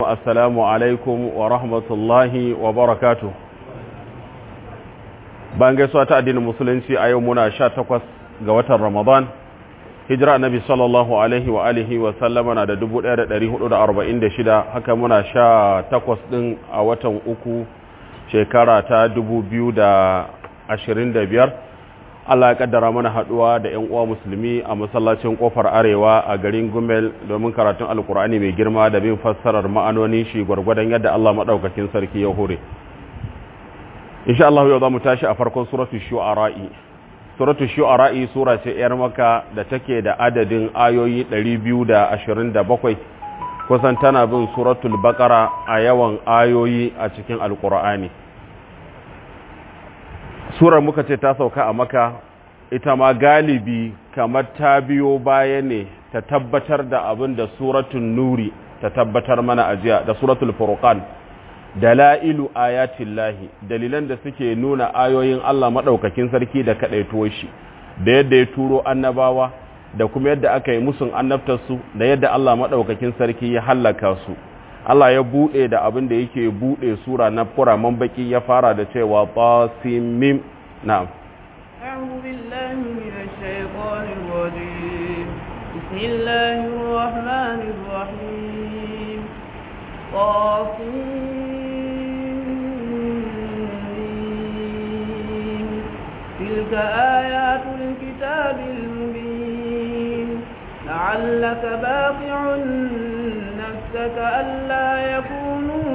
assalamu alaikum wa rahmatullahi wa barakatu bayan gaisuwa ta addinin musulunci a yau muna sha takwas ga watan ramadan hijira annabi sallallahu alaihi wa alihi wa sallama na da 1446 haka muna sha takwas din a watan uku shekara ta 2025 Allah ya kaddara mana haduwa da ƴan uwa musulmi a masallacin kofar arewa a garin Gumel domin karatun alkur'ani mai girma da bin fassarar ma'anonin shi gwargwadon yadda Allah madaukakin sarki ya hore insha Allah yau zamu tashi a farkon suratul shu'ara'i suratul shu'ara'i sura ce yar maka da take da adadin ayoyi 227 kusan tana bin suratul baqara a yawan ayoyi a cikin alkur'ani surar muka ce ta sauka a maka ita ma galibi kamar ta biyo baya ne ta tabbatar da abin da suratun nuri ta tabbatar mana ajiya da suratul furqan dalailu ayatin lahi dalilan da suke nuna ayoyin Allah maɗaukakin sarki da kaɗaituwar shi da yadda ya turo annabawa da kuma yadda aka yi musun annabtarsu da yadda Allah maɗaukakin sarki ya hallaka su Allah ya buɗe da abin da yake buɗe sura na furaman baki ya fara da cewa tasimim na'am أعوذ بالله من الشيطان الرجيم بسم الله الرحمن الرحيم طاسمين تلك آيات الكتاب المبين لعلك باقع نفسك ألا يكونوا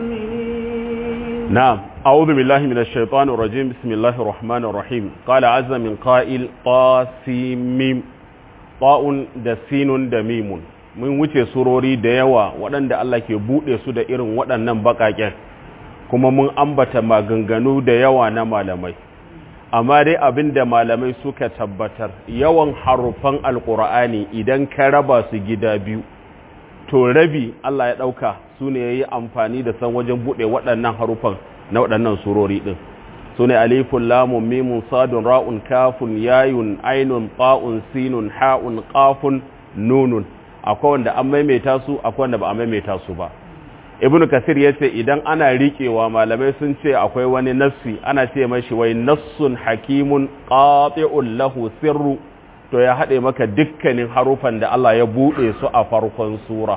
مؤمنين نعم أعوذ بالله من الشيطان الرجيم بسم الله الرحمن الرحيم قال عز من قائل قاسميم طاء دسين دميم mun wuce surori da yawa waɗanda Allah ke buɗe su da irin waɗannan baƙaƙen kuma mun ambata maganganu da yawa na malamai amma dai abin da malamai suka tabbatar yawan harufan alƙur'ani idan ka raba su gida biyu to rabi Allah ya ɗauka su ne ya yi amfani da san wajen buɗe waɗannan harufan na waɗannan surori ɗin su ne alifun lamun mimun sadun ra'un kafun yayun ainun ta'un sinun ha'un ƙafun nunun akwai wanda an maimaita su akwai wanda ba a maimaita su ba ibn kasir ya ce idan ana riƙewa malamai sun ce akwai wani nassi ana ce mashi wai nassun hakimun qati'un lahu sirru to ya haɗe maka dukkanin harufan da Allah ya buɗe su a farkon sura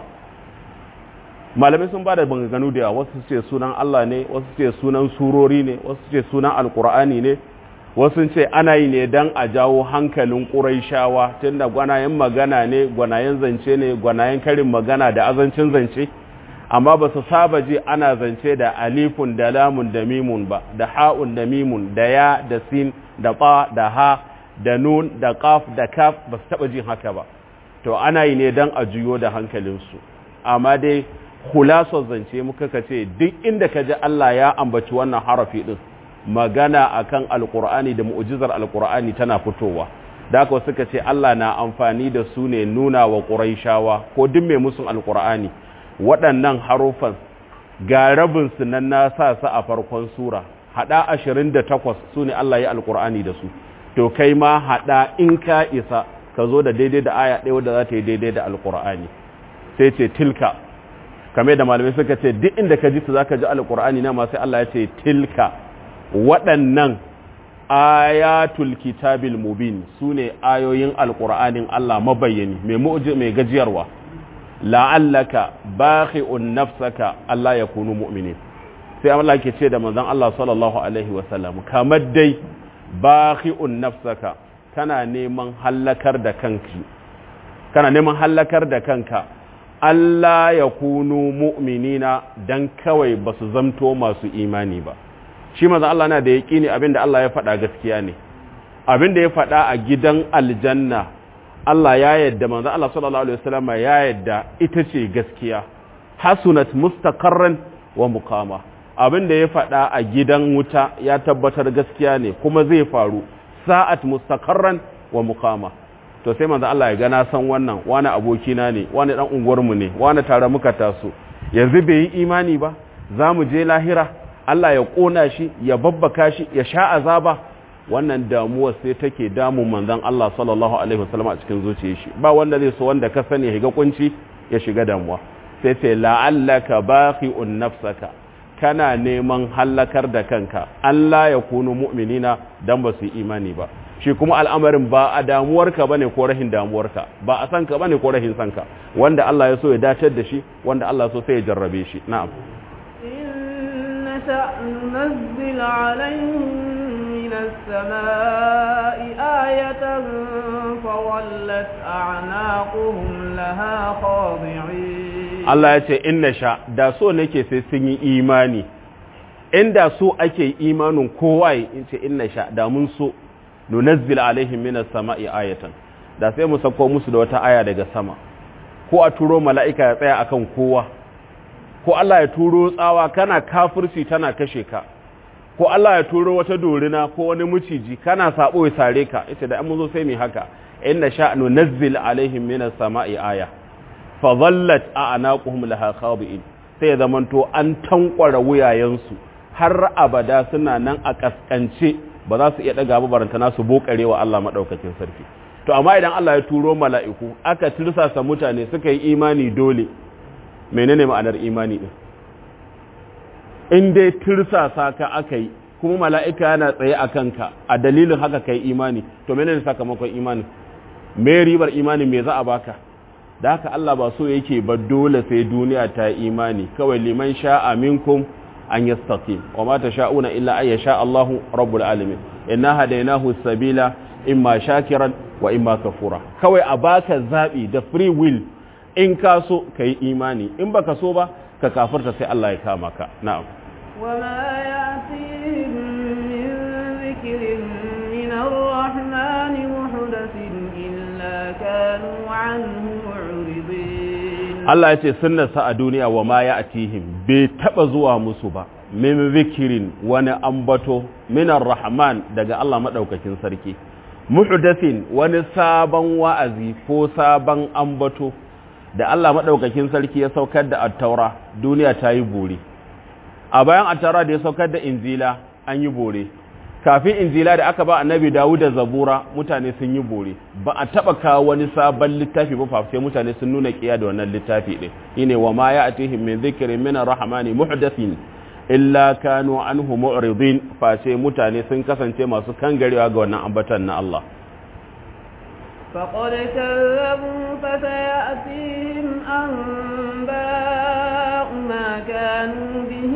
malamai sun ba da banganu da wasu ce sunan Allah ne wasu ce sunan surori ne wasu ce sunan alkur'ani ne wasu ce ana yi ne don a jawo hankalin ƙuraishawa tunda gwanayen magana ne gwanayen zance ne gwanayen karin magana da azancin zance amma ba su saba ji ana zance da alifun da lamun da mimun ba da ha'un da mimun da ya da sin da ba da ha da nun da kaf da kaf ba su taba jin haka ba to ana yi ne don a juyo da hankalinsu amma dai hulasar zance muka ka ce duk inda ka ji Allah ya ambaci wannan harafi din magana akan alkur'ani da mu'jizar alkur'ani tana fitowa da haka suka ce Allah na amfani da su ne nuna wa ƙuraishawa ko duk mai musun alkur'ani waɗannan harufan ga rabin su nan na sa su a farkon sura hada 28 su ne Allah ya alkur'ani da su to kai ma hada in ka isa ka zo da daidai da aya ɗaya wadda za ta yi daidai da alkur'ani sai ce tilka kame da malamai suka ce duk inda ka ji su za ka ji alkur'ani na masu Allah ya ce tilka waɗannan ayatul kitabil mubin su ne ayoyin alkur'anin Allah mabayyani mai gajiyarwa la'allaka bakhi'un nafsaka Allah ya kunu mu'minin sai Allah ke ce da manzon Allah sallallahu alaihi wasallam kamar dai bakhi'un nafsaka kana neman hallakar da kanki kana neman hallakar da kanka Allah ya kunu mu'minina dan kawai ba su zamto masu imani ba shi manzon Allah na da yaqini abinda Allah ya faɗa gaskiya ne abinda ya faɗa a gidan aljanna Allah ya yadda manzon Allah sallallahu alaihi wasallam ya yadda ita ce gaskiya hasunat mustaqarran wa muqama abinda ya faɗa a gidan wuta ya tabbatar gaskiya ne kuma zai faru sa'at mustaqarran wa muqama to sai manzo Allah ya ga na san wannan wani abokina ne wani dan unguwarmu ne wani tare muka taso yanzu bai yi imani ba za mu je lahira Allah ya kona shi ya babbaka shi ya sha azaba wannan damuwa sai take damun manzon Allah sallallahu alaihi wasallam a cikin zuciyar shi ba wanda zai so wanda ka sani ya shiga kunci ya shiga damuwa sai ce la'allaka baqi'un nafsaka kana neman hallakar da kanka Allah ya kunu mu'minina dan ba su yi imani ba shi kuma al'amarin ba a damuwarka bane ko rahin damuwarka ba a sanka bane ko rahin sanka wanda Allah ya so ya dacar da shi wanda Allah so sai ya jarrabe shi na'am إن ننزل عليهم من السماء آية فولت أعناقهم لها خاضعين Allah ya ce inna sha da so nake sai sun yi imani inda so ake imanin kowa in ce inna sha da mun so nunazzil alaihim minas sama'i ayatan da sai mu sako musu da wata aya daga sama ko a turo mala'ika ya tsaya akan kowa ko Allah ya turo tsawa kana kafirci tana kashe ka ko Allah ya turo wata dorina ko wani muciji kana sabo ya sare ka ita da mun zo sai mu haka inna sha nunazzil alaihim minas sama'i aya fa dhallat a'naquhum laha khabi'in sai ya zamanto an tankwara wuyayensu har abada suna nan a kaskance ba za su iya daga barantana su bokare wa Allah madaukakin sarki to amma idan Allah ya turo mala'iku aka tirsasa mutane suka yi imani dole menene ma'anar imani din in dai tirsasa ka aka yi kuma mala'ika yana tsaye a kanka a dalilin haka kai imani to menene sakamakon imani me ribar imani me za a baka da haka Allah ba so yake ba dole sai duniya ta imani kawai liman sha'a minkum an yastaqim wa ma tasha'una illa ay yasha Allahu rabbul alamin inna hadaynahu sabila imma shakiran wa imma kafura kawai a baka zabi da free will in ka so kai imani in baka so ba ka kafirta sai Allah ya kama ka na'am وما يأتيهم من ذكر من الرحمن محدث إلا كانوا عنه معرضين Allah ya ce sunnarsa a duniya wa ma ya atihim bai taba zuwa musu ba min zikirin wani ambato minar rahman daga Allah madaukakin sarki muhdathin wani sabon wa'azi ko sabon ambato da Allah madaukakin sarki ya saukar da at-taura duniya ta yi bore a bayan at-taura da ya saukar da injila an yi bore kafin injila da aka ba annabi Dawud da Zabura mutane sun yi bore ba a taba kawo wani sabon littafi ba fa sai mutane sun nuna kiya da wannan littafi din shine wa ma ya'tihim min dhikrin min ar-rahmani muhdathin illa kanu anhu mu'ridin fa sai mutane sun kasance masu kangarewa ga wannan ambatan na Allah فقد كذبوا فسيأتيهم أنباء ما كانوا به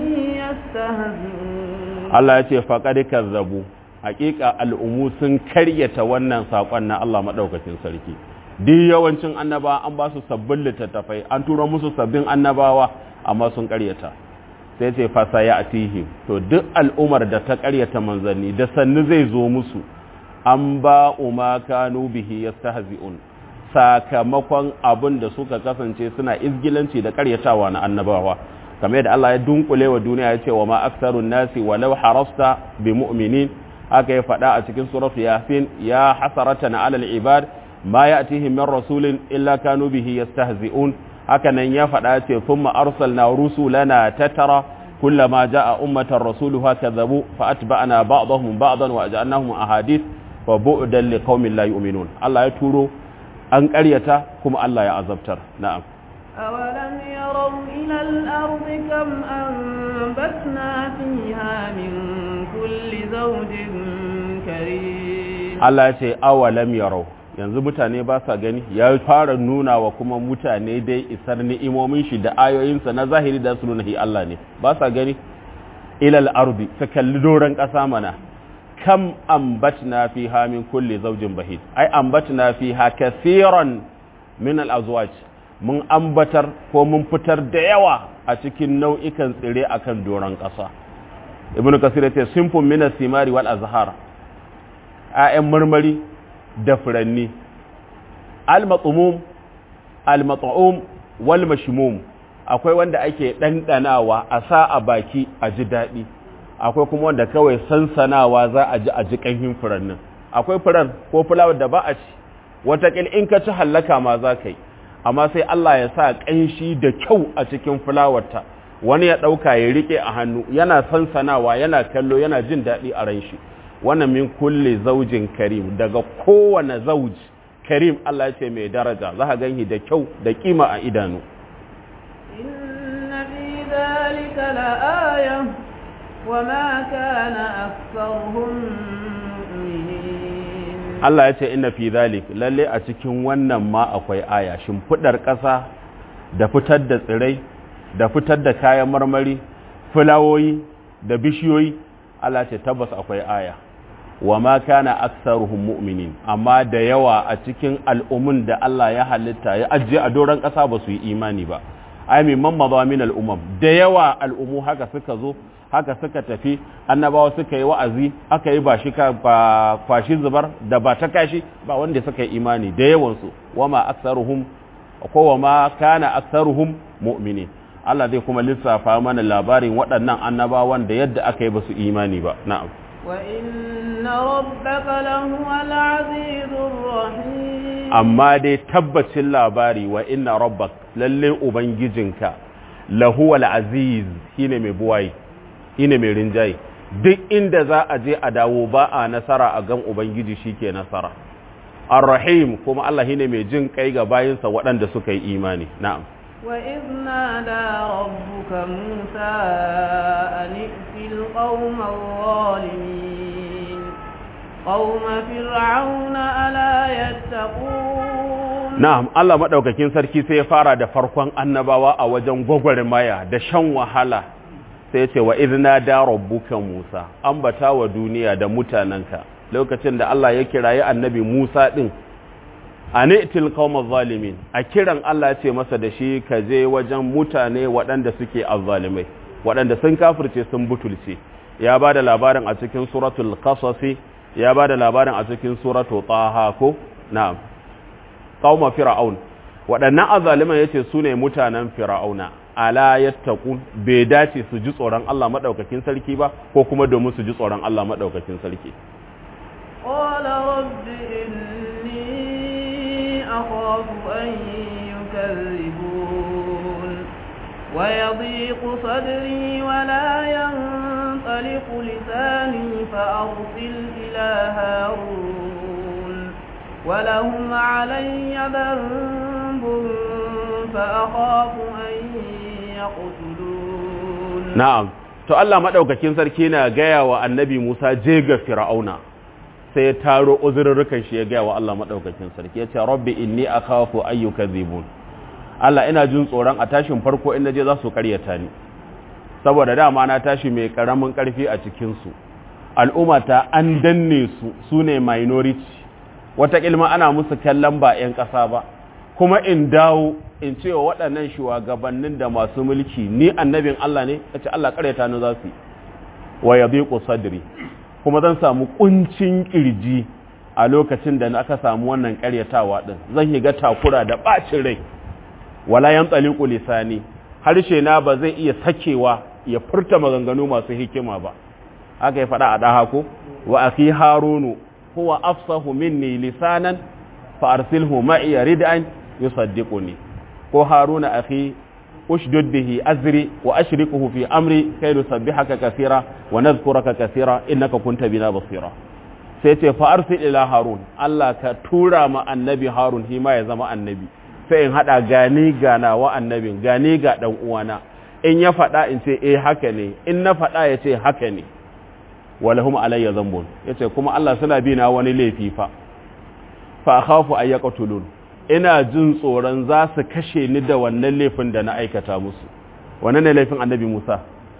يستهزئون Allah ya ce faqad kazzabu hakika al'umu sun karyata wannan sakon na Allah madaukakin sarki duk yawancin annaba an ba su sabbin littattafai an tura musu sabbin annabawa amma sun karyata sai ce fasa ya atihim to duk al'umar da ta karyata manzanni da sannu zai zo musu an ba umma kanu bihi yastahzi'un sakamakon abin da suka kasance suna izgilanci da karyatawa na annabawa kamar yadda Allah ya dunkule wa duniya ya ce wa ma aksarun nasi walau harasta bi mu'minin aka yi faɗa a cikin surat yasin ya hasaratan alal ibad ma ya'tihim min rasulin illa kanu bihi yastahzi'un haka nan ya faɗa ce thumma arsalna rusulana tatara kullama jaa ummatan rasuluha kadzabu fa atba'na ba'dahum ba'dan wa ja'alnahum ahadith wa bu'dan liqaumin la yu'minun Allah ya turo an ƙaryata kuma Allah ya azabtar na'am أولم يروا إلى الأرض كم أنبتنا فيها من كل زوج كريم Allah ya ce awalam yarau yanzu mutane ba sa gani ya fara nuna wa kuma mutane dai isar ni'imomin shi da ayoyinsa na zahiri da su nuna Allah ne ba sa gani ilal ardi ta kalli doron ƙasa mana kam ambatna fiha min kulli zawjin bahid ai ambatna fiha kaseeran min al azwaj mun ambatar ko mun fitar da yawa a cikin nau'ikan tsire akan doron ƙasa ibnu kasir yace simfun min simari wal azhar ayan marmari da furanni al mat'um al mat'um wal mashmum akwai wanda ake dandanawa a sa a baki a ji daɗi akwai kuma wanda kawai sansanawa za a ji a ji ƙanhin furannin akwai furar ko fulawar da ba a ci watakil in ka ci hallaka ma za ka yi amma sai Allah ya sa ƙanshi da kyau a cikin fulawarta wani ya ɗauka ya riƙe a hannu yana sansanawa yana kallo yana jin daɗi a ran shi wannan min kulle zaujin karim daga kowane zauji karim Allah ya ce mai daraja za ka ganhi da kyau da kima a idanu إن في ذلك لآية وما كان أكثرهم مؤمنين Allah ya ce inna fi zalik lalle a cikin wannan ma akwai aya shimfidar ƙasa da fitar da tsirai da fitar da kayan marmari fulawoyi da bishiyoyi Allah ce tabbas akwai aya wa ma kana aktsaruhum mu'minin amma da yawa a cikin al'umun da Allah ya halitta ya ajiye a doron ƙasa ba su yi imani ba ai min mamma min al'umam da yawa al'umu haka suka zo haka suka tafi annabawa suka yi wa'azi aka yi ba shi ka ba kwashi zubar da ba ta kashi ba wanda suka yi imani da yawansu wama aktsaruhum ko wama kana aktsaruhum mu'minin Allah zai kuma lissafa mana labarin waɗannan annabawan da yadda aka yi ba su imani ba na'am wa inna rabbaka lahuwa al-azizur rahim amma dai tabbacin labari wa inna rabbak lalle ubangijinka lahuwal aziz shine mai buwayi shine mai rinjaye duk inda za a je a dawo ba a nasara a gan ubangiji shike nasara ar-rahim kuma Allah shine mai jin kai ga bayinsa waɗanda suka yi imani na'am وإذ نادى ربك موسى أن ائت القوم الظالمين قوم فرعون ألا يتقون na'am Allah madaukakin sarki sai ya fara da farkon annabawa a wajen gwagwarmaya da shan wahala sai ya ce wa idna da rabbuka Musa ambata wa duniya da mutananka lokacin da Allah ya kirayi annabi Musa din anitil qaumaz zalimin a kiran Allah ya ce masa da shi ka je wajen mutane waɗanda suke azzalimai waɗanda sun kafirce sun butulce ya ba da labarin a cikin suratul qasas ya ba da labarin a cikin suratul taha ko na'am qauma fir'aun waɗannan azzaliman yace su ne mutanen fir'auna ala yattaqun bai dace su ji tsoron Allah madaukakin sarki ba ko kuma domin su ji tsoron Allah madaukakin sarki قال رب إني أخاف أن يكذبون ويضيق صدري ولا ينطلق لساني فأرسل إلى هارون ولهم علي ذنب فأخاف أن يقتلون na'am to Allah madaukakin sarki na gaya wa annabi Musa je ga fir'auna sai ya taro uzurrukan shi ya gaya wa Allah madaukakin sarki ya ce rabbi inni akhafu ayyukazibun Allah ina jin tsoron a tashin farko in naje za su karyata ni saboda dama na tashi mai karamin karfi a cikin su al'ummata an danne su sune minority wata ilma ana musu kallon ba 'yan ƙasa ba kuma in dawo in ce wa waɗannan shugabannin da masu mulki ni annabin Allah ne ya ce Allah karyata ni za su yi wa ya sadri kuma zan samu kuncin kirji a lokacin da aka samu wannan karyatawa din zan yi ga takura da ɓacin rai wala yan tsaliku lisani harshe na ba zai iya sakewa ya furta maganganu masu hikima ba aka yi faɗa a ɗaha ko wa akhi harunu huwa afsahu minni lisanan fa arsilhu ma'i rid'an yusaddiquni ko haruna akhi ushdud bihi azri wa ashrikuhu fi amri kay nusabbihaka kaseera wa nadhkuraka kaseera innaka kunta bina basira sai ce fa arsil ila harun Allah ka tura ma annabi harun shi ma ya zama annabi sai in hada gani gana wa annabin gani ga dan uwana in ya faɗa in ce eh haka ne in na faɗa ya ce haka ne walahum alayya zambun yace kuma Allah suna bi na wani laifi fa fa akhafu ay yaqtulun ina jin tsoron za su kashe ni da wannan laifin da na aikata musu wannan ne laifin annabi Musa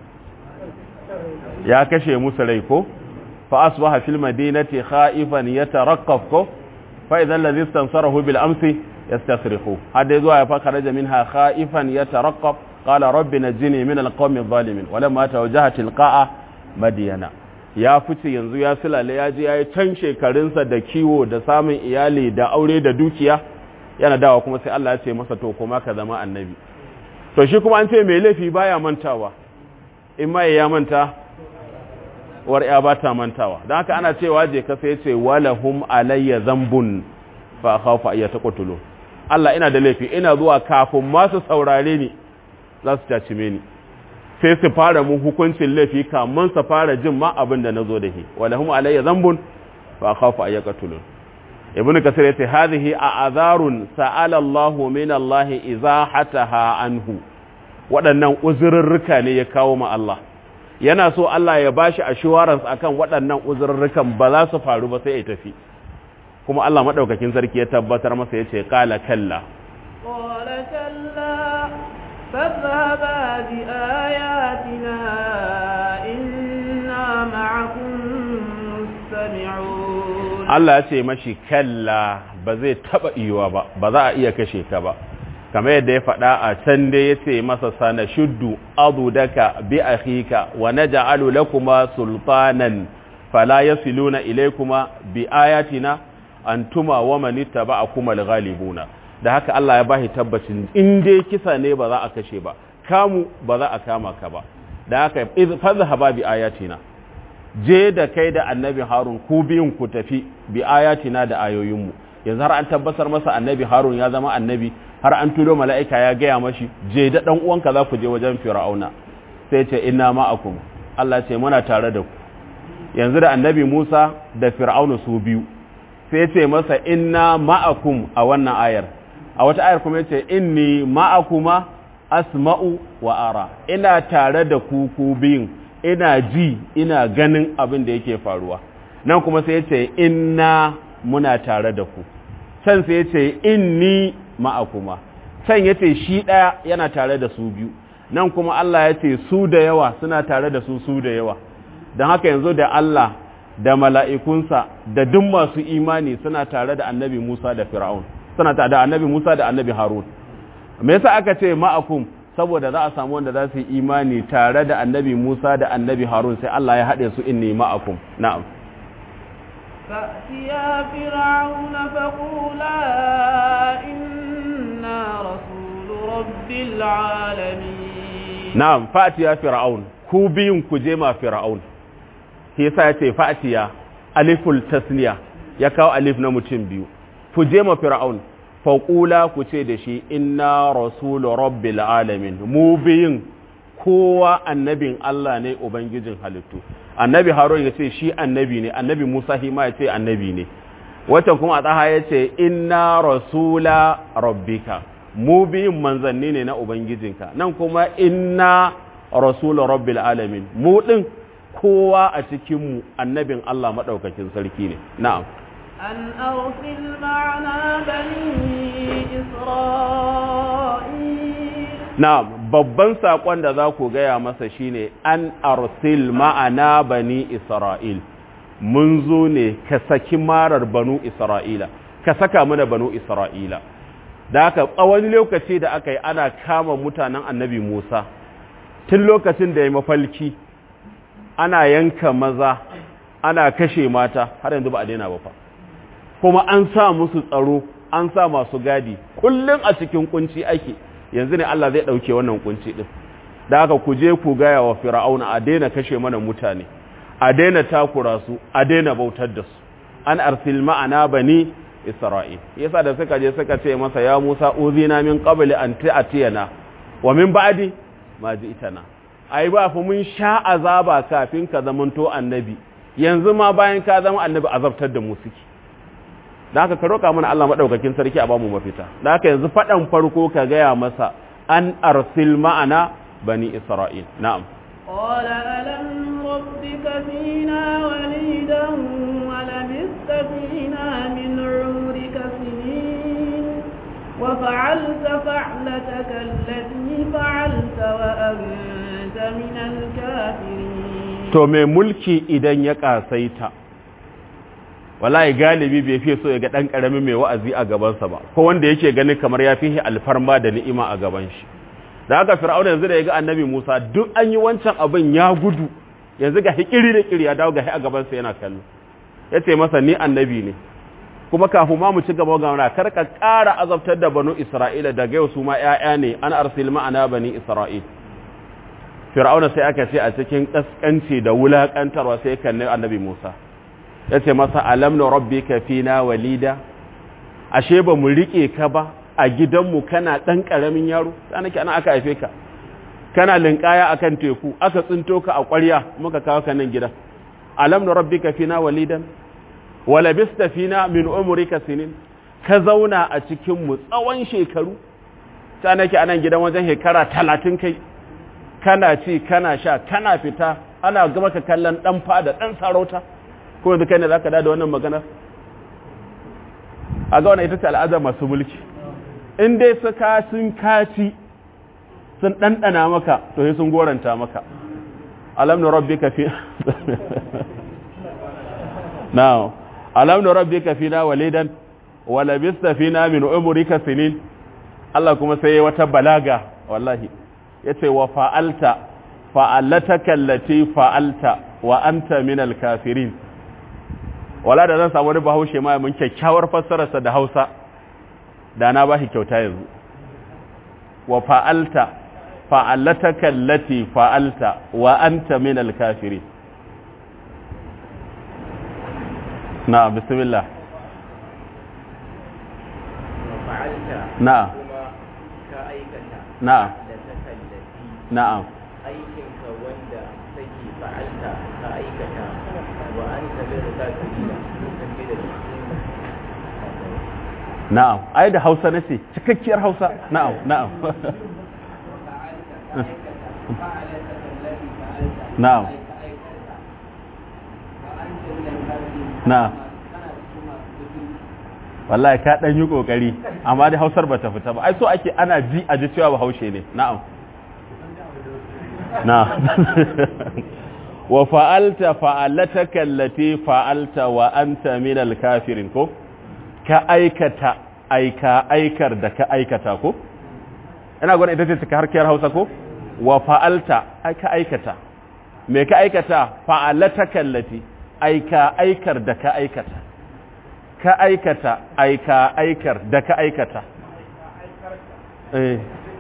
ya kashe musu rai ko fa asbaha fil madinati khaifan yataraqqaf ko fa idza alladhi istansarahu bil amsi yastasrihu hadda zuwa ya fakara minha khaifan yataraqqaf qala rabbi najini min al qawmi adh-dhalimin walamma tawajjaha tilqa'a madyana ya fice yanzu ya silale ya je ya yi can shekarunsa da kiwo da samun iyali da aure da dukiya yana dawa kuma sai Allah ya ce masa to kuma ka zama annabi to shi kuma an ce mai laifi baya mantawa in ma ya manta war ya ba ta mantawa don haka ana cewa je ka sai ce walahum alayya zambun fa khawfa ay taqtulu Allah ina da laifi ina zuwa kafin ma su saurare ni za su taci ni sai su fara mun hukuncin laifi kamun su fara jin ma abin da nazo da shi walahum alayya zambun fa khafu ay yaqtulun ibnu kasir yace hadhihi a'zarun sa'ala Allah min Allah izahataha anhu waɗannan uzurrurruka ne ya kawo ma Allah yana so Allah ya bashi assurance akan waɗannan uzurrurrukan ba za su faru ba sai ya tafi kuma Allah madaukakin sarki ya tabbatar masa yace qala kalla qala kalla fadhhaba bi ayatina inna ma'akum mustami'un Allah ya ce mashi kalla ba zai taba iwa ba ba za a iya kashe ka ba kamar yadda ya faɗa a can dai ya ce masa sana shuddu adudaka bi akhika wa naj'alu lakuma sultanan fala yasiluna ilaykuma bi ayatina antuma wa man ittaba'akum al-ghalibuna da haka Allah ya bashi tabbacin in dai kisa ne ba za a kashe ba kamu ba za a kama ka ba da haka fadhhaba bi ayatina je da kai da annabi harun ku biyun ku tafi bi ayatina da ayoyinmu yanzu har an tabbatar masa annabi harun ya zama annabi har an tulo mala'ika ya gaya mashi je da dan uwanka za ku je wajen fir'auna sai ce inna ma'akum Allah ce muna tare da ku yanzu da annabi Musa da fir'auna su biyu sai ce masa inna ma'akum a wannan ayar a wata ayar kuma yace inni ma'akuma asma'u wa ara ina tare da ku ku biyun ina ji ina ganin abin da yake faruwa nan kuma sai yace inna muna tare da ku can sai yace inni ma'akuma can yace shi daya yana tare da su biyu nan kuma Allah yace su da yawa suna tare da su su da yawa don haka yanzu da Allah da mala'ikunsa da duk masu imani suna tare da annabi Musa da Fir'aun suna tare da annabi Musa da annabi Harun me yasa aka ce ma'akum saboda za a samu wanda za su yi imani tare da annabi Musa da annabi Harun sai Allah ya haɗe su inni ma'akum na'am فأتيا فرعون فقولا إنا رسول رب العالمين na'am fatiya fir'aun ku biyun ku je ma fir'aun shi yasa ya ce fatiya aliful tasniya ya kawo alif na mutum biyu ku je ma fir'aun faƙula ku ce da shi inna rasulu rabbil alamin mu biyun kowa annabin Allah ne ubangijin halittu annabi harun ya ce shi annabi ne annabi musa hima ya ce annabi ne wata kuma a tsaha ya ce inna rasula rabbika mu biyun manzanni ne na ubangijinka nan kuma inna rasulu rabbil alamin mu din kowa a cikinmu annabin Allah maɗaukakin sarki ne na'am أن أرسل معنا بني إسرائيل na'am babban saƙon da za ku gaya masa shine an arsil ma'ana bani isra'il mun zo ne ka saki marar banu isra'ila ka saka mana banu isra'ila da aka tsawon lokaci da aka yi ana kama mutanen annabi musa tun lokacin da ya mafalki ana yanka maza ana kashe mata har yanzu ba a daina ba fa kuma an sa musu tsaro an sa masu gadi kullum a cikin kunci ake yanzu ne Allah zai ɗauke wannan kunci ɗin da haka ku je ku gaya wa fir'auna a daina kashe mana mutane a daina takura su a daina bautar da su an arsil ma'ana bani isra'il yasa da suka je suka ce masa ya musa uzina min qabli an ta'tiyana wa min ba'di ma ji'tana ai ba fa mun sha azaba kafin ka zamanto annabi yanzu ma bayan ka zama annabi azabtar da mu suke da haka ka roƙa mana Allah maɗaukakin sarki a bamu mafita da haka yanzu faɗan farko ka gaya masa an arsil ma'ana bani isra'il na'am قال ألم ربك فينا وليدا ولبثت فينا من عمرك سنين وفعلت فعلتك التي فعلت وأنت من الكافرين to mai mulki idan ya ƙasaita wallahi galibi bai fiye so ya ga ɗan ƙarami mai wa'azi a gabansa ba ko wanda yake ganin kamar ya fi alfarma da ni'ima a gaban shi da haka fir'auna yanzu da ya ga annabi musa duk an yi wancan abin ya gudu yanzu ga hikiri da kiri ya dawo ga a gabansa yana kallo ya ce masa ni annabi ne kuma kafin ma mu ci gaba ga mana kar ka ƙara azabtar da banu isra'ila daga yau su ma ƴaƴa ne an arsil ma'ana bani isra'il fir'auna sai aka ce a cikin kaskanci da wulakantarwa sai kalli annabi musa ya ce masa alam na rabbi ka fina walida ashe ba mu riƙe ka ba a gidanmu kana ɗan ƙaramin yaro ta nake ana aka haife ka kana linƙaya a kan teku aka tsinto ka a ƙwarya muka kawo ka nan gida alam na rabbi ka fina walidan wala bista fina min umrika sinin ka zauna a cikinmu tsawon shekaru ta nake anan gidan wajen shekara talatin kai kana ci kana sha kana fita ana gama ka kallon dan fada dan sarauta ko yanzu kai ne zaka da wannan maganar a ga wannan ita ce al'ada masu mulki in dai suka sun kaci sun ɗanɗana maka to sai sun goranta maka alam na rabbika fi now alam na rabbika fina walidan wa labista fina min umrika sinin Allah kuma sai wata balaga wallahi yace wa fa'alta fa'alataka allati fa'alta wa anta min al-kafirin wala da zan samu wani bahaushe ma mun kyakkyawar fassararsa da Hausa da na bashi kyauta yanzu wa fa'alta fa'alataka allati fa'alta wa anta min al-kafirin na bismillah na na na'am aikinka wanda take fa'alta ka aikata wa anta min al-kafirin sun da na'am ai da Hausa nace cikakkiyar Hausa na'am na'am na'am na'am wallahi ka dan yi kokari amma da Hausar bata fita ba ai so ake ana ji a ji cewa Bahaushe ne na'am na'am wa fa'alta fa'alataka allati fa'alta wa anta min al-kafirin ko ka aikata aika aikar da ka aikata ko ina gwada ita ce cika harkiyar hausa ko wa fa'alta ka aikata me ka aikata fa'alata kallati aika aikar da ka aikata ka aikata aika aikar da ka aikata eh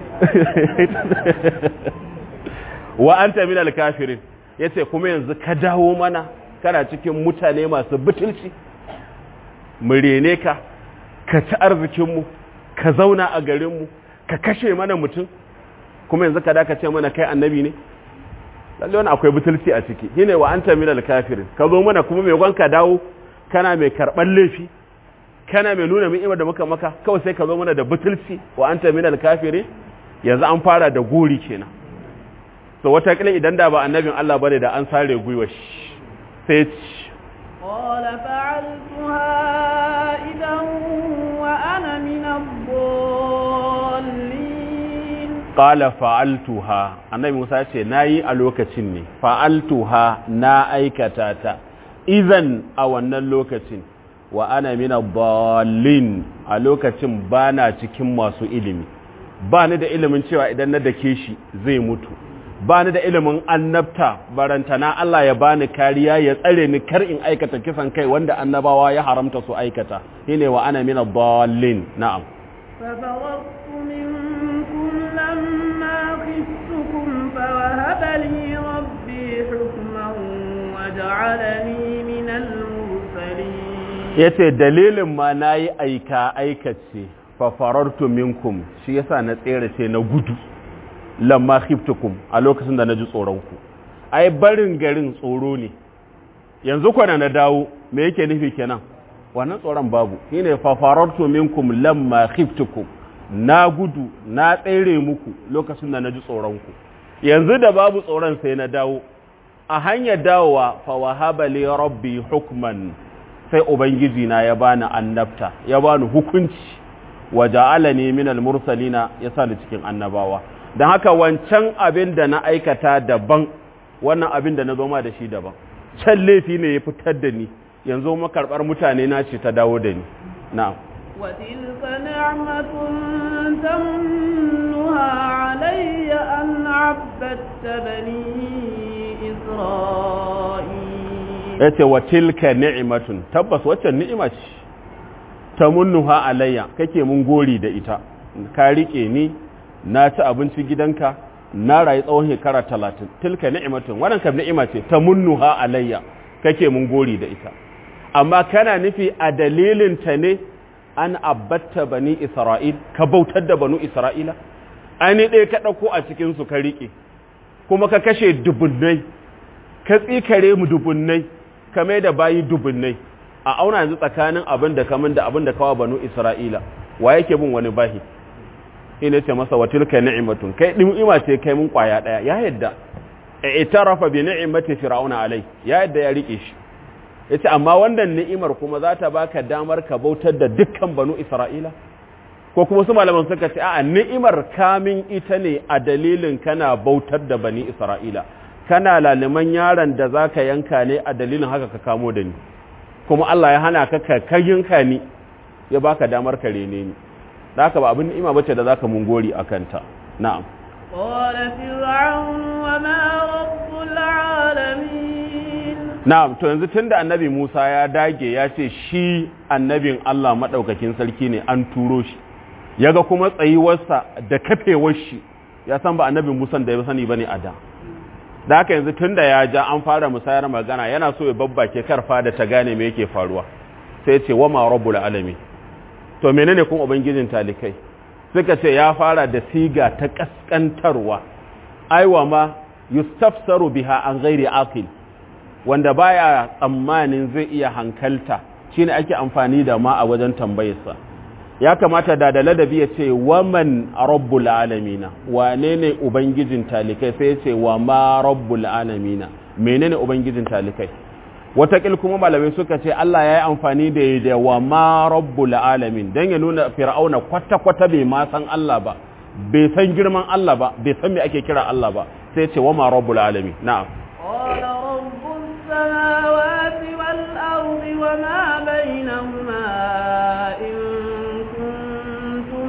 wa anta min al-kafirin yace kuma yanzu ka dawo mana kana cikin mutane masu butulci mu rene ka ka ci arzikinmu ka zauna a garinmu ka kashe mana mutum kuma yanzu ka daka ce mana kai annabi ne lalle wani akwai butulci a ciki shine wa anta minal kafirin ka zo mana kuma mai gwanka dawo kana mai karɓar laifi kana mai nuna ni'imar da muka maka kawai sai ka zo mana da butulci wa anta minal kafirin yanzu an fara da gori kenan to wata kila idan da ba annabin Allah bane da an sare gwiwa shi sai قال فعلتها إذا وأنا من الضالين qala fa'altuha annabi Musa ce nayi a lokacin ne fa'altuha na aikata ta idan a wannan lokacin wa ana min ad-dallin a lokacin bana cikin masu ilimi bani da ilimin cewa idan na dake shi zai mutu bani da ilimin annabta barantana Allah ya bani kariya ya tsare ni kar in aikata kisan kai wanda annabawa ya haramta su aikata shine wa ana min ad-dallin na'am ففررت منكم لما خفتكم فوهب لي ربي حكما وجعلني من المرسلين yace dalilin ma nayi aika aikace fa farartu minkum shi yasa na tsere ce na gudu lamma khiftukum a lokacin da naji tsoron ku ai barin garin tsoro ne yanzu kwana na dawo me yake nufi kenan wannan tsoron babu shine fa farartu minkum lamma khiftukum na gudu na tsere muku lokacin da naji tsoron ku yanzu da babu tsoron sai na dawo a hanyar dawowa fa wahaba li rabbi hukman sai ubangiji na ya bani annabta ya bani hukunci wa ja'alani minal mursalina ya sa ni cikin annabawa dan haka wancan abin da na aikata daban wannan abin da na zo ma da shi daban can laifi ne ya fitar da ni yanzu makarbar mutane na ce ta dawo da ni na'am وتلك نعمة تمنها علي أن عبدت بني إسرائيل yace wa tilka ni'matun tabbas waccan ni'ima ce tamunnuha alayya kake mun gori da ita ka rike ni na ci abinci gidanka na rayu tsawon shekara talatin tilka ni'matun wannan kam ni'ima ce tamunnuha alayya kake mun gori da ita amma kana nufi a dalilin ta ne an abbatta bani isra'il ka bautar da banu isra'ila ani ɗaya ka ɗauko a cikinsu ka riƙe kuma ka kashe dubunnai ka tsikare mu dubunnai ka mai da bayi dubunnai a auna yanzu tsakanin abin da kamun da abin da kawa banu isra'ila wa yake bin wani bahi ina ce masa wa tilka ni'matun kai ni'ima ce kai mun kwaya daya ya yadda i'tarafa bi ni'mati fir'auna alai ya yadda ya rike shi yace amma wannan ni'imar kuma za ta baka damar ka bautar da dukkan banu isra'ila ko kuma su malaman suka ce a'a ni'imar kamin ita ne a dalilin kana bautar da bani isra'ila kana laliman yaron da zaka yanka ne a dalilin haka ka kamo da ni kuma Allah ya hana ka ka yanka ni ya baka damar ka rene ni da haka ba abin ni'ima bace da zaka mun gori akan ta na'am قال فرعون وما رب العالمين na'am to yanzu tunda annabi Musa ya dage ya ce shi annabin Allah madaukakin sarki ne an turo shi yaga kuma tsayuwarsa da kafewar shi ya san ba annabin Musa da ya sani bane a da da haka yanzu tunda ya ja an fara musayar magana yana so ya babbake karfa da ta gane me yake faruwa sai ce wa ma rabbul alamin to menene kuma ubangijin talikai suka ce ya fara da siga ta kaskantarwa aiwa ma yustafsaru biha an ghairi aqil wanda baya tsammanin zai iya hankalta shine ake amfani da ma a wajen tambayarsa ya kamata da da ladabi ya ce waman rabbul alamina wane ne ubangijin talikai sai ya ce wa ma rabbul alamina menene ubangijin talikai watakil kuma malamai suka ce Allah ya yi amfani da da wa ma rabbul alamin don ya nuna fir'auna kwata-kwata bai ma san Allah ba bai san girman Allah ba bai san me ake kira Allah ba sai ce wa ma rabbul alamin na'am قال رب السماوات والأرض وما بينهما إن كنتم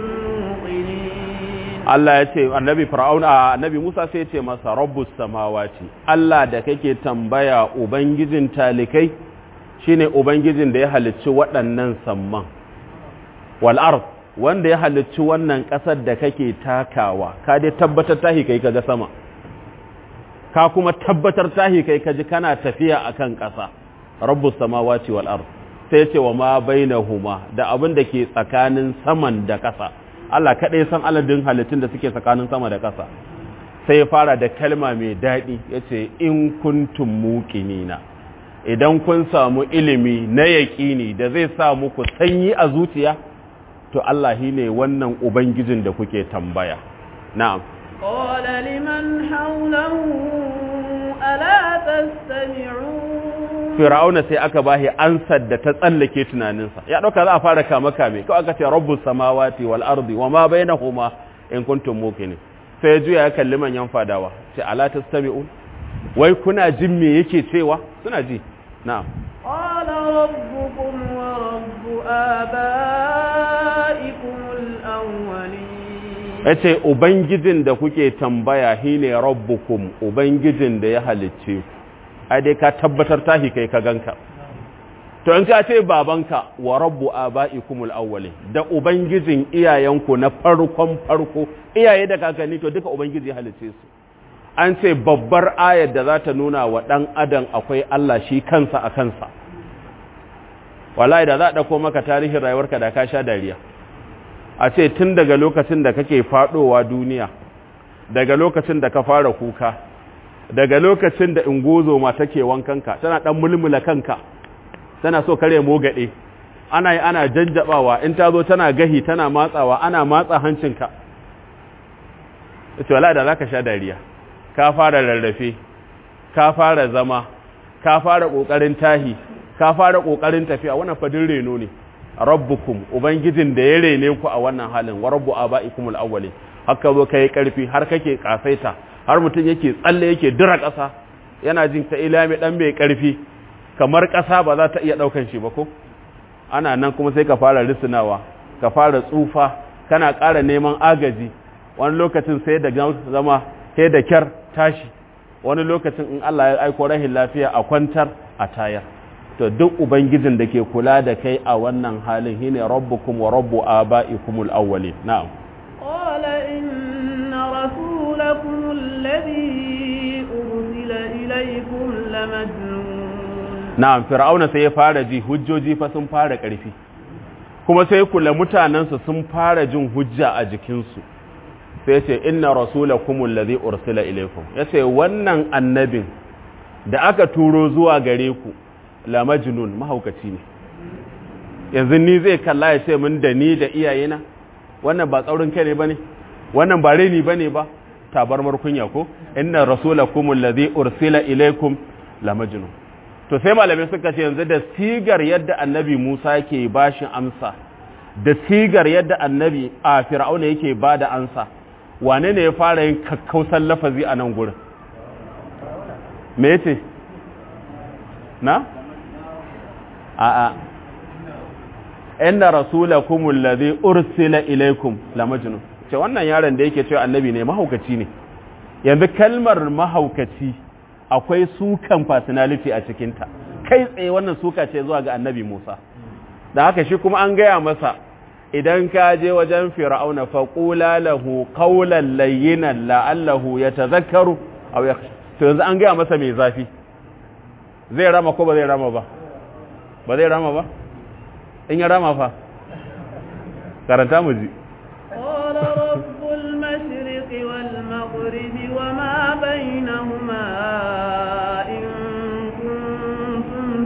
موقنين Allah ya ce annabi fir'auna annabi Musa sai ya ce masa rabbus samawati Allah da kake tambaya ubangijin talikai shine ubangijin da ya halicci waɗannan samman wal ard wanda ya halicci wannan ƙasar da kake takawa ka dai tabbatar tahi kai kaga sama ka kuma tabbatar tahi kai kaji kana tafiya akan ƙasa rabbus samawati wal ard sai ya ce wa ma bainahuma da abin da ke tsakanin saman da ƙasa Allah kaɗai san aladin halittun da suke tsakanin sama da ƙasa sai ya fara da kalma mai daɗi ya ce in kuntum muƙinina idan kun samu ilimi na yaƙini da zai sa muku sanyi a zuciya to Allah shi ne wannan ubangijin da kuke tambaya na'am قال لمن حوله ألا تستمعون fir'auna sai aka bashi ansar da ta tsallake tunaninsa ya dauka za a fara kama kame kawai aka ce rabbus samawati wal ardi wama bainahuma in kuntum muqinin sai juya ya kalli manyan fadawa ce ala tastami'un wai kuna jin me yake cewa suna ji na'am قال ربكم ورب آبائكم الأولين yace ubangijin da kuke tambaya shine rabbukum ubangijin da ya halicce ku ai dai ka tabbatar tahi kai ka ganka to in ka ce babanka wa rabbu abaikumul awwalin da ubangijin iyayenku na farkon farko iyaye da kakanni to duka ubangiji ya halice su an ce babbar ayar da za ta nuna wa dan adam akwai Allah shi kansa a kansa wallahi da za a dauko maka tarihin rayuwarka da ka sha dariya a ce tun daga lokacin da kake fadowa duniya daga lokacin da ka fara kuka daga lokacin da ingozo ma take wankanka tana dan mulmula kanka tana so kare mogade ana yi ana janjabawa in ta zo tana gahi tana matsawa ana matsa hancinka ita wala da zaka sha dariya ka fara rarrafe ka fara zama ka fara kokarin tahi ka fara kokarin tafiya wannan fadin reno ne rabbukum ubangijin da ya rene ku a wannan halin wa rabbu abaikumul awwalin haka zo kai karfi har kake kasaita har mutum yake tsalle yake dira ƙasa yana jin ta ilami dan bai karfi kamar ƙasa ba za ta iya ɗaukan shi ba ko ana nan kuma sai ka fara risinawa ka fara tsufa kana ƙara neman agaji wani lokacin sai da zama sai da kyar tashi wani lokacin in Allah ya aiko rahin lafiya a kwantar a tayar to duk ubangijin da ke kula da kai a wannan halin shine rabbukum wa rabbu abaikumul awwalin na'am قال إن رسولكم الذي أرسل إليكم لمجنون na'am fir'auna sai ya fara ji hujjoji fa sun fara ƙarfi kuma sai kula mutanensu sun fara jin hujja a jikinsu sai ce inna rasulakum allazi ursila ilaykum yace wannan annabin da aka turo zuwa gare ku la majnun mahaukaci ne yanzu ni zai kalla ya ce min da ni da iyayena wannan ba tsaurin kai ne bane wannan ba reni bane ba tabarmar kunya ko inna rasulakum alladhi ursila ilaykum la majnun to sai malamai suka ce yanzu da sigar yadda annabi Musa yake bashin amsa da sigar yadda annabi a fir'auna yake bada amsa wane ne ya fara yin kakkausan lafazi a nan gurin me yace na a'a inna rasulakum alladhi ursila ilaykum la majnun ce wannan yaron da yake cewa annabi ne mahaukaci ne yanzu kalmar mahaukaci akwai sukan personality a cikinta kai tsaye wannan suka ce zuwa ga annabi Musa da haka shi kuma an gaya masa idan ka je wajen fir'auna faqula lahu qawlan layyinan la'allahu yatadhakkaru aw yakhsha to yanzu an gaya masa mai zafi zai rama ko ba zai rama ba ba zai rama ba in ya rama fa karanta mu ji قال رب المشرق والمغرب وما بينهما إن كنتم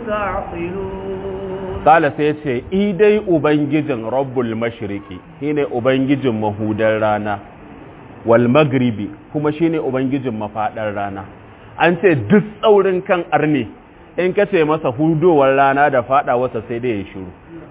تعقلون Kala sai ce, idai Ubangijin Rabbul Mashiriki, shi ne Ubangijin mahudar rana, wal magribi kuma shi ne Ubangijin mafaɗar rana. An ce duk tsaurin kan arne, in ka ce masa hudowar rana da faɗawarsa sai dai ya shiru.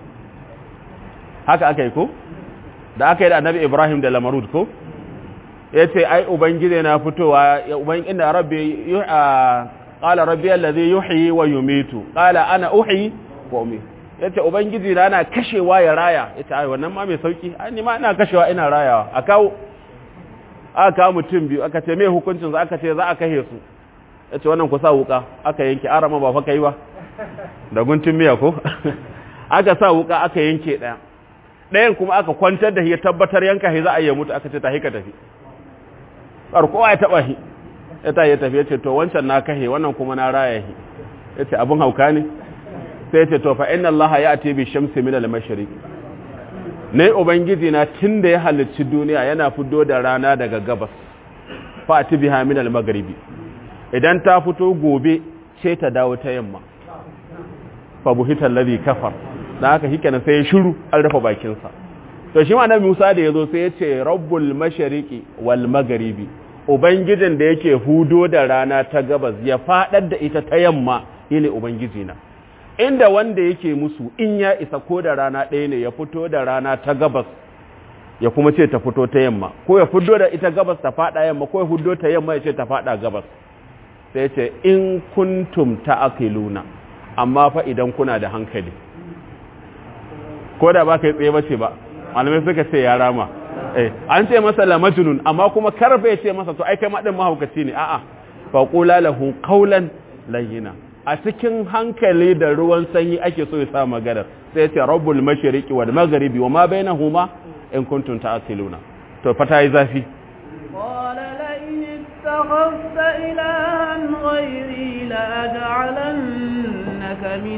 Haka aka yi ko? Da aka yi da annabi Ibrahim da Lamarud ko? Ya ce, ai, Ubangiji na fitowa, inda rabbi, ƙala rabbi allazi yuhyi wa yumitu, ƙala ana uhyi wa umitu. ya ce ubangiji na na kashewa ya raya ya ce ai wannan ma mai sauki ai ni ma ina kashewa ina rayawa a kawo aka kawo mutum biyu aka ce mai hukuncin za aka ce za a kashe su ya ce wannan ku sa wuka aka yanke arama ba fa kai ba da guntun miya ko aka sa wuka aka yanke ɗaya ɗayan kuma aka kwantar da ya tabbatar yanka shi za a yi mutu aka ce tahi ka tafi kowa ya taɓa shi ya ta ya tafi ya ce to wancan na kashe wannan kuma na raya shi ya ce abin hauka ne sai ce to fa inna Allah ya ati bi shamsi min al-mashriq ne ubangiji na tunda ya halicci duniya yana fito da rana daga gabas fa ati biha min al-maghribi idan ta fito gobe ce ta dawo ta yamma fa buhita alladhi kafar dan haka shikenan sai ya shiru an rufe bakin sa to shi ma nabi Musa da yazo sai ya ce rabbul mashriqi wal maghribi ubangijin da yake hudo da rana ta gabas ya fadar da ita ta yamma yene ubangiji na inda wanda yake musu in ya isa ko da rana ɗaya ne ya fito da rana ta gabas ya kuma ce ta fito ta yamma ko ya fito da ita gabas ta fada yamma ko ya fito ta yamma ya ce ta fada gabas sai ce in kuntum ta'qiluna amma fa idan kuna da hankali ko da ba kai tsaye bace ba malamai suka ce ya rama eh an ce masa la majnun amma kuma karfa ya ce masa to ai kai ma din mahaukaci ne a'a fa qula lahu qawlan layyina a cikin hankali da ruwan sanyi ake so ya sa magana sai ya ce rabbul mashriqi wal maghribi wa ma bainahuma in kuntum ta'qiluna to fata yi zafi قال لئن اتخذت إلها غيري لأجعلنك من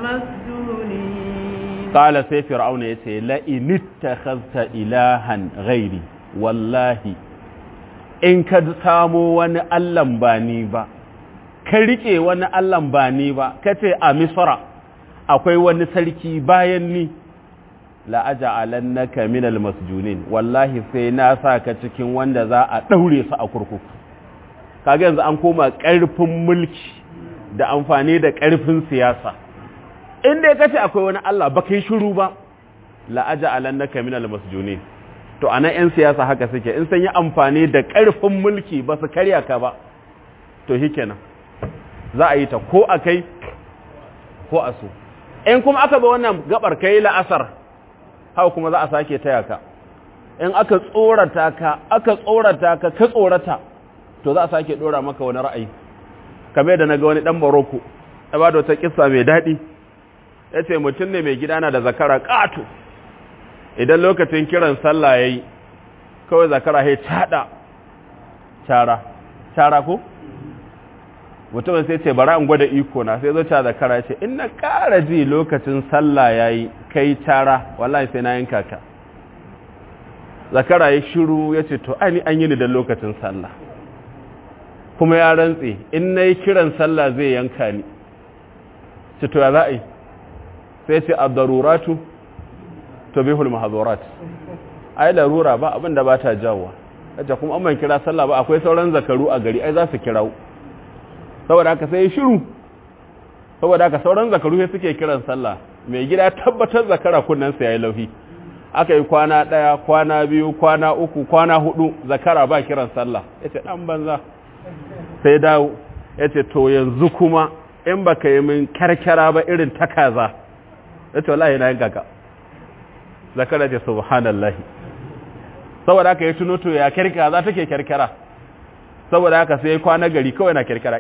المسجونين qala sai fir'auna yace la in ittakhadhta ilahan ghairi wallahi in ka samo wani allan ba ni ba ka rike wani allan ba ni ba kace a misra akwai wani sarki bayan ni la aja'alannaka minal masjunin wallahi sai na saka cikin wanda za a daure su a kurkuku kaga yanzu an koma karfin mulki da amfani da karfin siyasa in dai kace akwai wani Allah ba kai shiru ba la aja'alannaka minal masjunin to anan yan siyasa haka suke in sun yi amfani da karfin mulki ba su karya ka ba to shikenan za a yi ta ko akai ko a so in kuma aka ba wannan gabar kai la'asar haka kuma za a sake taya ka in aka tsorata ka aka tsorata ka ka tsorata to za a sake dora maka wani ra'ayi kamar da naga wani dan Morocco ya ba da wata kissa mai dadi yace mutum ne mai gidana da zakara kato idan lokacin kiran sallah yayi kawai zakara ya tada cara cara ko mutumin sai ce bara in gwada iko na sai zo ta zakara ya ce in na ƙara ji lokacin sallah yayi kai cara wallahi sai na yanka ka zakara ya shiru ya ce to ani an yi ni da lokacin sallah kuma ya rantse in na yi kiran sallah zai yanka ni ce to ya za a yi sai ce abdaruratu to bihul mahazurat ai larura ba abin da ba ta jawowa kace kuma an ban kira sallah ba akwai sauran zakaru a gari ai za su kirawo saboda haka sai shiru saboda haka sauran zakaru sai suke kiran sallah mai gida tabbatar zakara kunnan sa yayi lauhi aka yi kwana daya kwana biyu kwana uku kwana hudu zakara ba kiran sallah yace dan banza sai dawo yace to yanzu kuma in baka yi min karkara ba irin ta kaza yace wallahi na yanka ka zakara ce subhanallahi saboda haka ya tuno to ya kirkira za take kirkira saboda haka sai kwana gari kawai na kirkira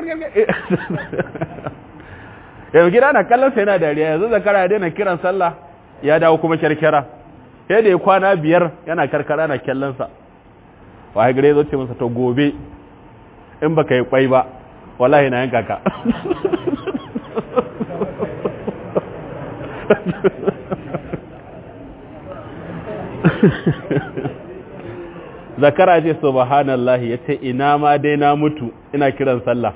yanzu gida na kallon sai yana dariya yanzu zakara ya daina kiran sallah ya dawo kuma kirkira sai da ya kwana biyar yana karkara na kyallonsa wa gare zo ce masa to gobe in baka yi kwai ba wallahi na yanka ka zakara ce subhanallahi yace ina ma dai na mutu ina kiran sallah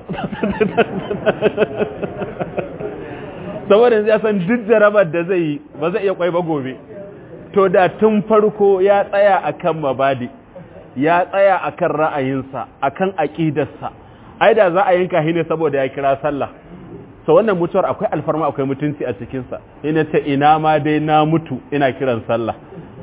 saboda ya san duk jarabar da zai yi ba zai iya kwai ba gobe to da tun farko ya tsaya akan mabadi ya tsaya akan ra'ayinsa akan aqidarsa ai da za a yanka shi ne saboda ya kira sallah so wannan mutuwar akwai alfarma akwai mutunci a cikin sa ina ta ina ma dai na mutu ina kiran sallah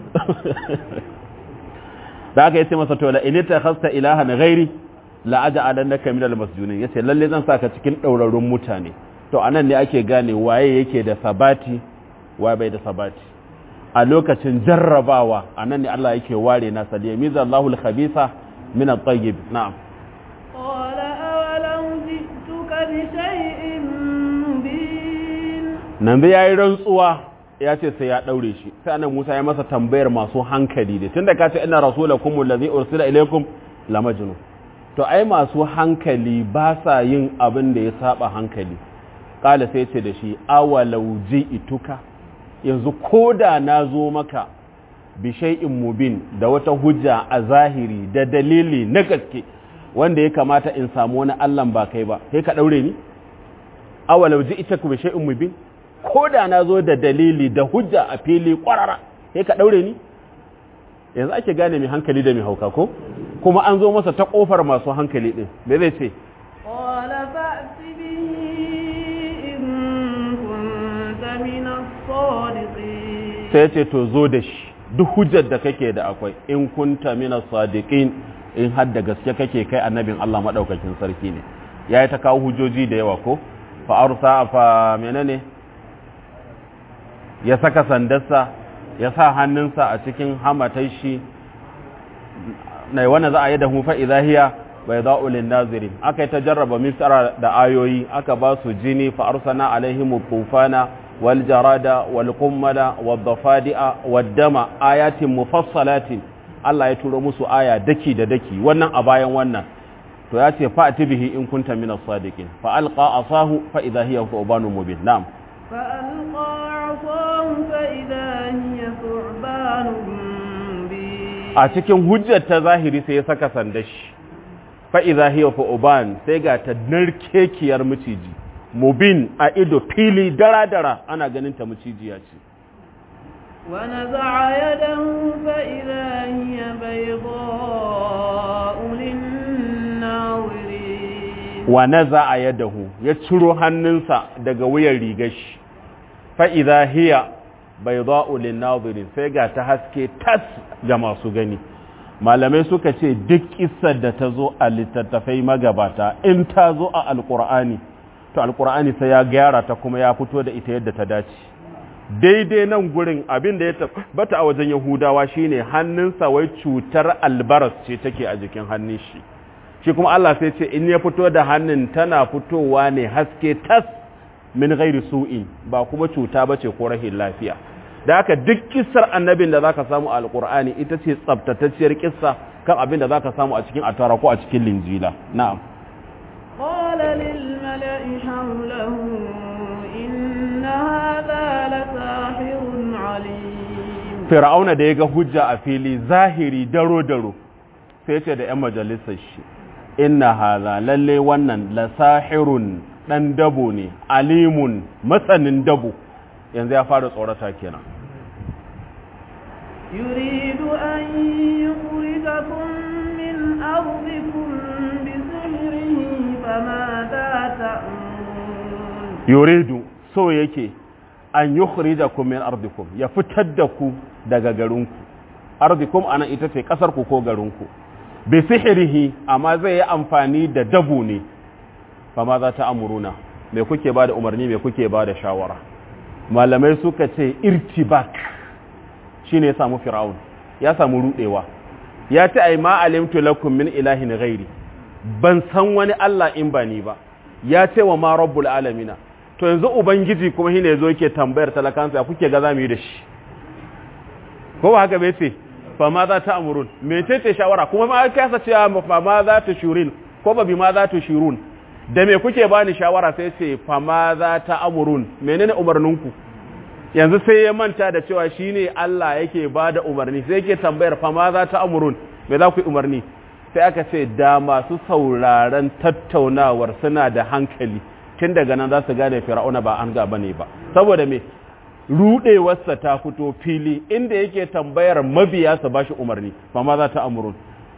da aka yace masa to la in takhasta ilahan ghairi la aj'alannaka minal masjunin yace lalle zan saka cikin daurarun mutane to anan ne ake gane waye yake da sabati waye bai da sabati a lokacin jarrabawa anan ne Allah yake ware na sadiya miza Allahul khabisa min at-tayyib na'am qala awalau ji'tuka bi shay'in mubin nan da yayi rantsuwa ya ce sai ya daure shi sai annabi Musa ya masa tambayar masu hankali da tunda ka ce inna rasulakum allazi ursila ilaykum la majnun to ai masu hankali ba sa yin abin da ya saba hankali kala sai ce da shi awalau ituka yanzu koda na zo maka bi shay'in mubin da wata hujja a zahiri da dalili na gaske wanda ya kamata in samu wani Allah ba kai ba sai ka daure ni awalau ituka bi shay'in mubin ko da na zo da dalili da hujja a fili kwarara sai ka daure ni yanzu ake gane mai hankali da mai hauka ko kuma an zo masa ta kofar masu hankali din me zai ce qala fa'ti bihi in kunta min as-sadiqin sai ya ce to zo da shi duk hujjar da kake da akwai in kunta min as-sadiqin in har da gaske kake kai annabin Allah madaukakin sarki ne yayi ta kawo hujjoji da yawa ko fa arsa fa menene ya saka sandarsa ya sa hannunsa a cikin hamatai shi na wannan za a yi da hufa idahiya bai za'ulin nazirin aka yi ta jarraba misra da ayoyi aka ba su jini fa arsana alaihim tufana wal jarada wal qummala wad dafadi'a wad dama ayatin mufassalatin Allah ya turo musu aya daki da daki wannan a bayan wannan to ya ce fa bihi in kunta minas sadiqin fa alqa asahu fa idahiya thubanun mubin na'am فألقى عصاه فإذا هي ثعبان مبين a cikin hujjar ta zahiri sai ya saka sandashi fa'iza hiya fa'uban sai ga ta narkekiyar maciji mubin a ido fili dara-dara ana ganin ta macijiya ce ونزع يده فإذا هي بيضاء للناظرين wa naza a yadahu ya ciro hannunsa daga wuyan rigar shi fa'iza hiya bai za'ulin nazirin sai ga ta haske tas ga masu gani malamai suka ce duk isar da ta zo a littattafai magabata in ta zo a alkur'ani to alkur'ani sai ya gyara ta kuma ya fito da ita yadda ta dace daidai nan gurin abin da ya tabbata a wajen yahudawa shine hannunsa wai cutar albaras ce take a jikin hannun shi shi kuma Allah sai ce in ya fito da hannun tana fitowa ne haske tas min ghairi su'in ba kuma cuta bace ko rahin lafiya da haka duk kissar annabin da zaka samu a alqur'ani ita ce tsabtatacciyar kissa kan abin da zaka samu a cikin atara ko a cikin linjila na'am قال للملأ حوله إن هذا لساحر عليم fir'auna da ya ga hujja a fili zahiri daro daro sai ce da 'yan majalisar shi inna haza lalle wannan lasahirun dan dabo ne alimun matsanin dabo yanzu ya fara tsorata kenan يريد أن يخرجكم من أرضكم بسحره فماذا تأمرون yuridu so yake an yukhrijakum min ardikum ya fitar da ku daga garinku ardikum ana ita ce kasar ku ko garinku bi sihirihi amma zai yi amfani da dabu ne fa ma za ta amuruna me kuke bada umarni me kuke bada shawara malamai suka ce irtibak shine ya samu fir'aun ya samu rudewa ya ce ai ma alimtu lakum min ilahin ghairi ban san wani Allah in ba ni ba ya ce wa ma rabbul alamina to yanzu ubangiji kuma shine yazo yake tambayar talakansa ya kuke ga zamu yi da shi ko ba haka bai ce fa ma za ta amurun mecece shawara kuma ma kasa cewa fa ma za ta shurin ko ba bi ma za ta shirun da me kuke bani shawara sai ce fa ma za ta amurun menene umarninku yanzu sai ya manta da cewa shine Allah yake bada umarni sai yake tambayar fa ma za ta amurun me za ku yi umarni sai aka ce da masu sauraron tattaunawar suna da hankali tun daga nan za su gane fir'auna ba an gaba ne ba saboda me rudewarsa ta fito fili inda yake tambayar mabiya su bashi umarni fa ma za ta amurun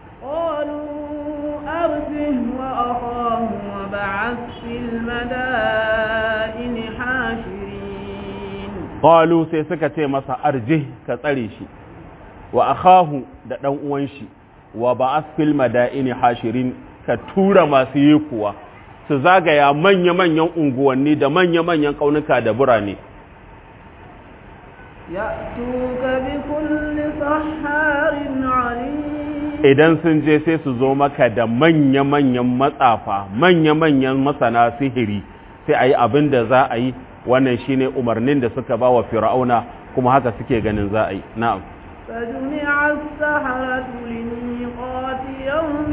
قالوا أرجه وأخاه وبعث في المدائن حاشرين qalu sai suka ce masa arjih ka tsare shi wa akahu da dan uwan shi wa ba'ath fil madaini hashirin ka tura masu yi kuwa su zagaya manya-manyan unguwanni da manya-manyan kaunuka da burane يأتوك بكل سحار عليم idan sun je sai su zo maka da manya-manyan matsafa manya-manyan masana sihiri sai a yi abin da za a yi wannan shine umarnin da suka ba wa fir'auna kuma haka suke ganin za a yi na'am فجمع السحرة لميقات يوم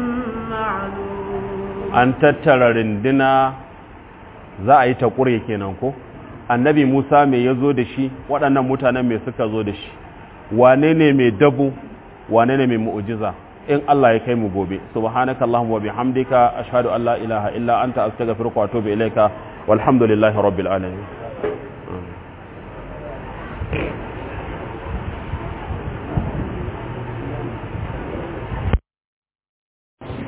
معلوم an tattara rinduna za a yi ta ƙure kenan ko annabi musa mai ya zo da shi waɗannan mutanen mai suka zo da shi wane ne mai dabu wane ne mai mu'ujiza in Allah ya kai mu gobe subhanakallahumma wa bihamdika ashhadu an la ilaha illa anta astaghfiruka wa atubu ilaika walhamdulillahi rabbil alamin